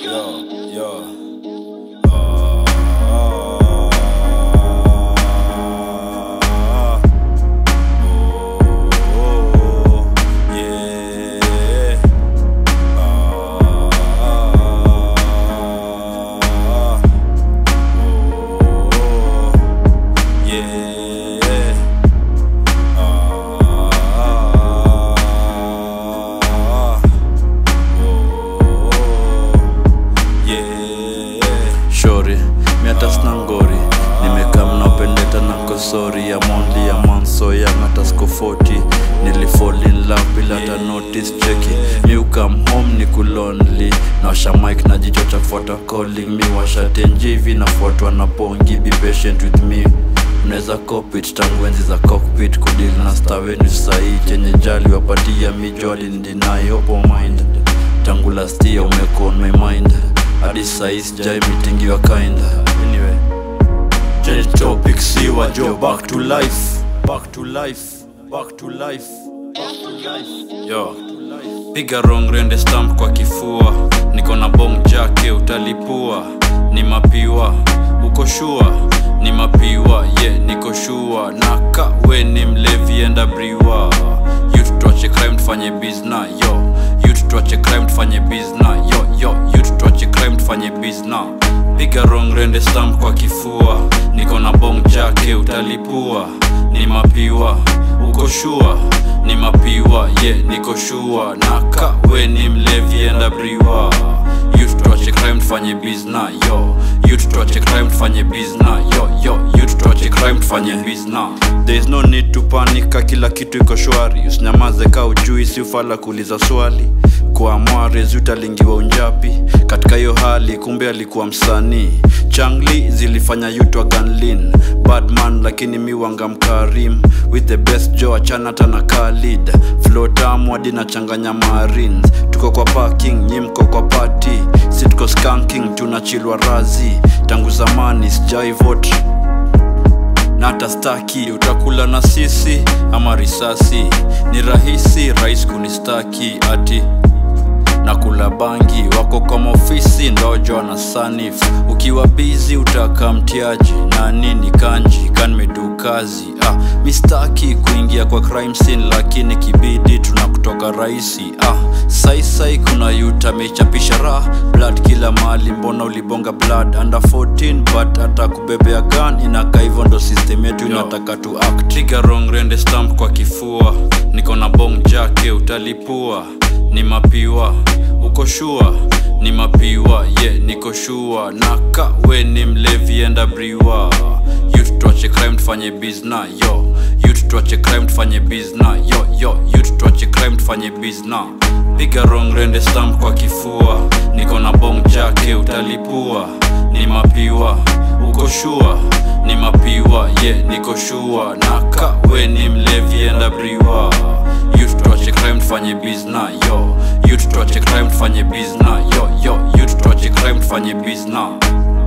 yo, yo. Ah, oh, yeah. Ah, oh, yeah. Ah, yeah. shori miata sina ngori nimekaa mnapendeta na nkosori ya mondi ya manso ya ngata sko 40 nilifall in love bila hata notice cheki mi ukam home ni kulonli nawasha mike na jicho cha kufuata calling mi washa tenjivi nafuatwa na pongi be patient with me mnaweza copit tangu enzi za cockpit kudili na stawenu sahii chenye jali wapatia mijoli ndinai opo mind tangu last year umeko on my mind hadi sahii sijai mitingi wa kind anyway change topic see what yo back to life back to life back to life back to life yo piga wrong rende stamp kwa kifua niko na bong jake utalipua ni mapiwa uko shua ni mapiwa ye yeah, niko shua na ka we ni mlevi enda briwa youth tuache crime tufanye bizna yo youth tuache crime tufanye bizna yo yo youth tuache crime tufanye bizna piga wrong rende stamp kwa kifua niko na bong jake utalipua ni mapiwa uko shua ni mapiwa ye yeah, niko shua na ka we ni mlevi enda briwa youth tuache crime tufanye bizna yo youth tuache crime tufanye bizna yo yo youth tuache crime tufanye bizna there is no need to panika kila kitu iko shwari usinyamaze ka ujui si ufala kuuliza swali kwa mwarezi utalingiwa unjapi katika hiyo hali kumbe alikuwa msanii changli zilifanya yutwa ganlin badman lakini mi wanga mkarim with the best jo achanata na kalid flotam hadi nachanganya marins tuko kwa parking nyi mko kwa party si tuko skanking tunachilwa razi tangu zamani sijai vote na hata staki utakula na sisi ama risasi ni rahisi rais kunistaki ati na kula bangi wako kwa maofisi ndojo na sanif ukiwa bizi utaka mtiaji na nini kanji kanmedu kazi ah, mistaki kuingia kwa crime scene lakini kibidi tunakutoka rahisi ah, saisai kuna yuta amechapisha raha blood kila mahali mbona ulibonga blood under 14 but hata kubebea gun inaka hivyo ndo system yetu inataka tu act trigger wrong rende stamp kwa kifua niko na bong jake utalipua ni mapiwa uko shua ni mapiwa ye yeah, niko shua na ka we ni mlevi enda briwa youth tuache crime tufanye bizna yo youth tuache crime tufanye bizna yo yo youth tuache crime tufanye bizna piga wrong rende stamp kwa kifua niko na bong jake utalipua ni mapiwa uko shua ni mapiwa ye yeah, niko shua na ka we ni mlevi enda briwa youth tuache crime tufanye bizna yo youth tuache crime tufanye bizna yo yo youth tuache crime tufanye bizna